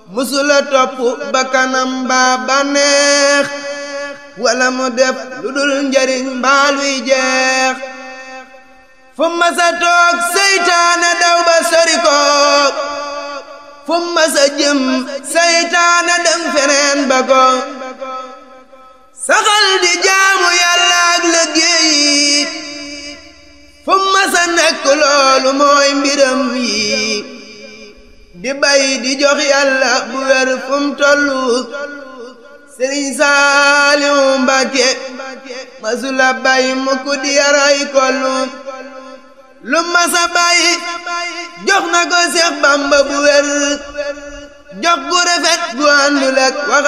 musula topp bakkanam baa bànneex wala mu def lu dul njariñ mbaa luy jeex fu masa toog seytaane daw ba sori ko fu masa jëm seytaane dem feneen ba ko saxal di jaamu yàlla ak liggéey fu masa nekk loolu mooy mbiram yi di bay di jox yàlla bu wér fu mu tollu sëriñ Saaliw Mbàkke masula bay mukk di yaray kollu lu masa bay jox na ko Seex Bamba bu wér jox gu rafet gu àndul ak